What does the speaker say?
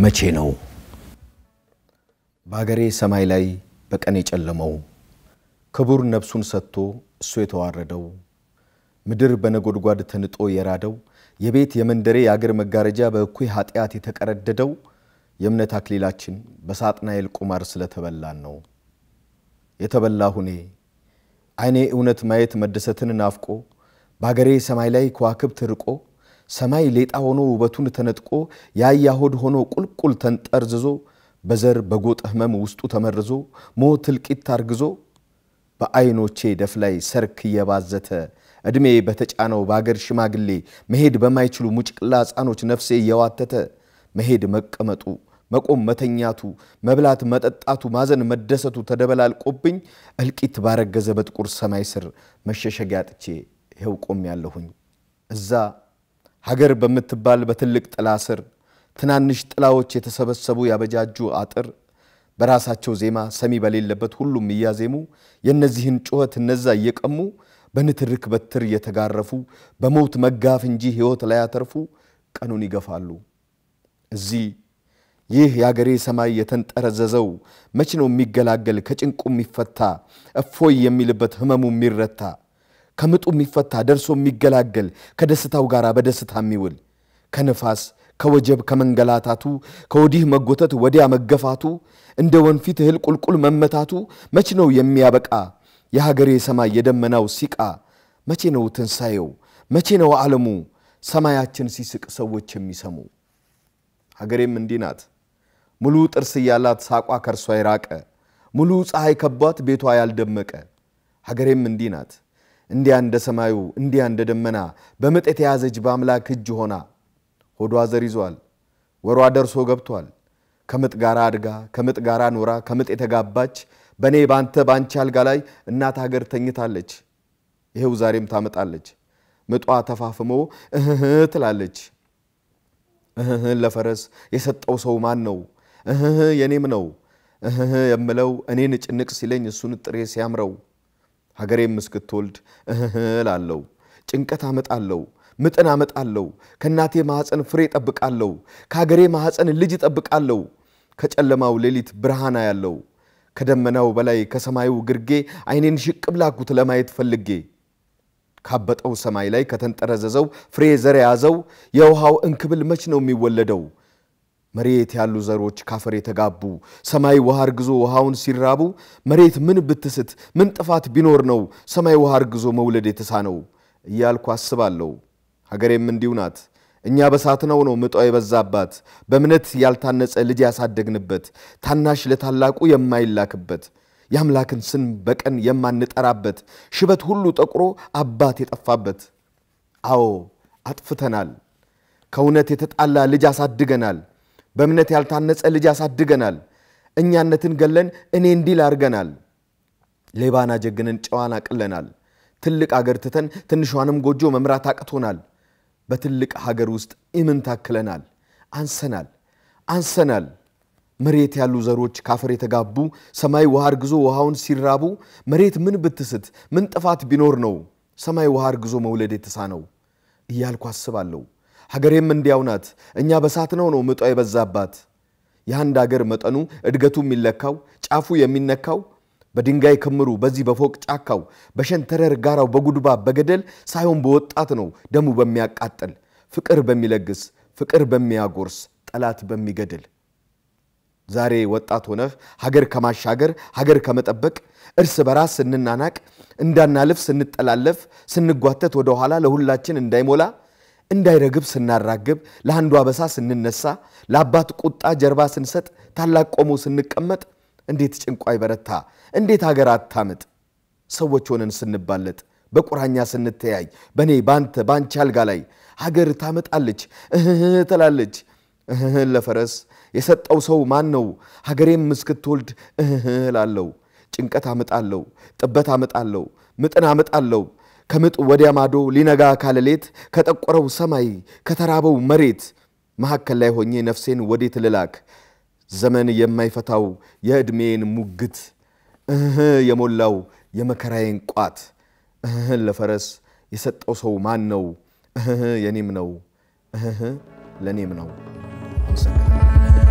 መቼ ነው በአገሬ ሰማይ ላይ በቀን የጨለመው ክቡር ነፍሱን ሰጥቶ እሱ የተዋረደው ምድር በነጎድጓድ ተንጦ የራደው የቤት የመንደሬ የአገር መጋረጃ በእኩይ ኃጢአት የተቀረደደው የእምነት አክሊላችን በሳጥናኤል ቁማር ስለተበላን ነው። የተበላሁ እኔ ዓይኔ እውነት ማየት መደሰትን ናፍቆ በአገሬ ሰማይ ላይ ከዋክብት ርቆ ሰማይ ሌጣ ሆኖ ውበቱን ተነጥቆ የአህያ ሆድ ሆኖ ቁልቁል ተንጠርዝዞ በዘር በጎጥ ሕመም ውስጡ ተመርዞ ሞት እልቂት አርግዞ በዓይኖቼ ደፍ ላይ ሰርክ እየባዘተ ዕድሜ በተጫነው በአገር ሽማግሌ መሄድ በማይችሉ ሙጭቅላ ሕፃኖች ነፍሴ እየዋተተ መሄድ መቀመጡ መቆም መተኛቱ መብላት መጠጣቱ ማዘን መደሰቱ ተደበላልቆብኝ እልቂት ባረገዘ በጥቁር ሰማይ ስር መሸሸጊያ አጥቼ ይኸው ቆም ያለሁኝ እዛ ሀገር በምትባል በትልቅ ጥላ ስር ትናንሽ ጥላዎች የተሰበሰቡ ያበጃጁ አጥር በራሳቸው ዜማ ሰሚ በሌለበት ሁሉም እያዜሙ የእነዚህን ጩኸት እነዛ እየቀሙ በንትርክ በትር እየተጋረፉ በሞት መጋፍ እንጂ ሕይወት ላይ ያተርፉ ቀኑን ይገፋሉ። እዚህ ይህ የአገሬ ሰማይ የተንጠረዘዘው መች ነው የሚገላገል ከጭንቁ የሚፈታ እፎይ የሚልበት ህመሙ የሚረታ ከምጡ የሚፈታ ደርሶ የሚገላገል ከደስታው ጋር በደስታ የሚውል ከንፋስ ከወጀብ ከመንገላታቱ ከወዲህ መጎተት ወዲያ መገፋቱ እንደ ወንፊት እህል ቁልቁል መመታቱ መች ነው የሚያበቃ የሀገሬ ሰማይ የደመናው ሲቃ መቼ ነው ትንሣኤው መቼ ነው ዓለሙ ሰማያችን ሲስቅ ሰዎች የሚሰሙ ሀገሬም እንዲህ ናት ሙሉ ጥርስ እያላት ሳቋ ከርሷ የራቀ ሙሉ ፀሐይ ከቧት ቤቷ ያልደመቀ ሀገሬም እንዲህ ናት እንዲያ እንደ ሰማዩ እንዲያ እንደ ደመና በምጥ የተያዘች በአምላክ እጅ ሆና ሆዷ ዘር ይዟል ወሯ ደርሶ ገብቷል ከምጥ ጋር አድጋ ከምጥ ጋር ኖራ ከምጥ የተጋባች በእኔ ባንተ ባንቺ አልጋ ላይ እናት ሀገር ተኝታለች ይኸው ዛሬም ታመጣለች ምጧ ተፋፍሞ እህህ ትላለች እህህ ለፈረስ የሰጠው ሰው ማን ነው እህህ የኔም ነው እህህ የምለው እኔን ጭንቅ ሲለኝ እሱን ጥሬ ሲያምረው ሀገሬም እስክትወልድ እህህ ላለው ጭንቀት አመጣለው ምጥን አመጣለው ከእናቴ ማኅፀን ፍሬ ጠብቃለሁ ከሀገሬ ማኅፀን ልጅ ጠብቃለሁ ከጨለማው ሌሊት ብርሃና ያለው ከደመናው በላይ ከሰማዩ ግርጌ ዓይኔን ሽቅብ ላኩት ለማየት ፈልጌ ካበጠው ሰማይ ላይ ከተንጠረዘዘው ፍሬ ዘር የያዘው የውሃው እንክብል መች ነው የሚወለደው? መሬት ያሉ ዘሮች ካፈር የተጋቡ ሰማይ ውሃ እርግዞ ውሃውን ሲራቡ መሬት ምን ብትስት ምን ጥፋት ቢኖር ነው ሰማይ ውሃ እርግዞ መውለድ የተሳነው እያልኩ አስባለሁ። ሀገሬም እንዲሁ ናት። እኛ በሳትነው ነው ምጧ የበዛባት በእምነት ያልታነጸ ልጅ ያሳደግንበት ታናሽ ለታላቁ የማይላክበት የአምላክን ስም በቀን የማንጠራበት ሽበት ሁሉ ጠቁሮ አባት የጠፋበት። አዎ አጥፍተናል። ከእውነት የተጣላ ልጅ አሳድገናል። በእምነት ያልታነጸ ልጅ አሳድገናል። እኛነትን ገለን እኔ እንዲል አድርገናል። ሌባን አጀግነን ጨዋን አቅለናል። ትልቅ አገር ትተን ትንሿንም ጎጆ መምራት አቅቶናል። በትልቅ ሀገር ውስጥ ኢምን ታክለናል። አንሰናል አንሰናል። መሬት ያሉ ዘሮች ካፈር የተጋቡ ሰማይ ውሃ እርግዞ ውሃውን ሲራቡ መሬት ምን ብትስት ምን ጥፋት ቢኖር ነው ሰማይ ውሃ እርግዞ መውለድ የተሳነው እያልኩ አስባለሁ። ሀገሬም እንዲያው ናት። እኛ በሳትነው ነው ምጧ የበዛባት። የአንድ አገር መጠኑ እድገቱ የሚለካው ጫፉ የሚነካው በድንጋይ ክምሩ በዚህ በፎቅ ጫካው በሸንተረር ጋራው በጉድባ በገደል ሳይሆን በወጣት ነው ደሙ በሚያቃጥል ፍቅር በሚለግስ ፍቅር በሚያጎርስ ጠላት በሚገድል ዛሬ ወጣት ሆነህ ሀገር ከማሻገር ሀገር ከመጠበቅ እርስ በራስ ስንናናቅ እንዳናልፍ ስንጠላለፍ ስንጓተት ወደኋላ ለሁላችን እንዳይሞላ እንዳይረግብ ስናራግብ ለአንዱ አበሳ ስንነሳ ለአባት ቁጣ ጀርባ ስንሰጥ ታላቅ ቆሞ ስንቀመጥ እንዴት ጭንቋ ይበረታ እንዴት ሀገር አታምጥ ሰዎች ሆነን ስንባለጥ በቁራኛ ስንተያይ በእኔ ባንተ ባንቺ አልጋ ላይ ሀገር ታመጣለች እህህ ትላለች እህህ ለፈረስ የሰጠው ሰው ማን ነው? ሀገሬም እስክትወልድ እህህ ላለው ጭንቀት አመጣለሁ ጥበት አመጣለሁ ምጥን አመጣለሁ ከምጥ ወዲያ ማዶ ሊነጋ ካለሌት ከጠቆረው ሰማይ ከተራበው መሬት መካከል ላይ ሆኜ ነፍሴን ወዴት ልላክ ዘመን የማይፈታው የዕድሜን ሙግት እህ የሞላው የመከራዬን ቋት እህ ለፈረስ የሰጠው ሰው ማን ነው? እህ የኔም ነው እህ ለእኔም ነው። አመሰግናለሁ።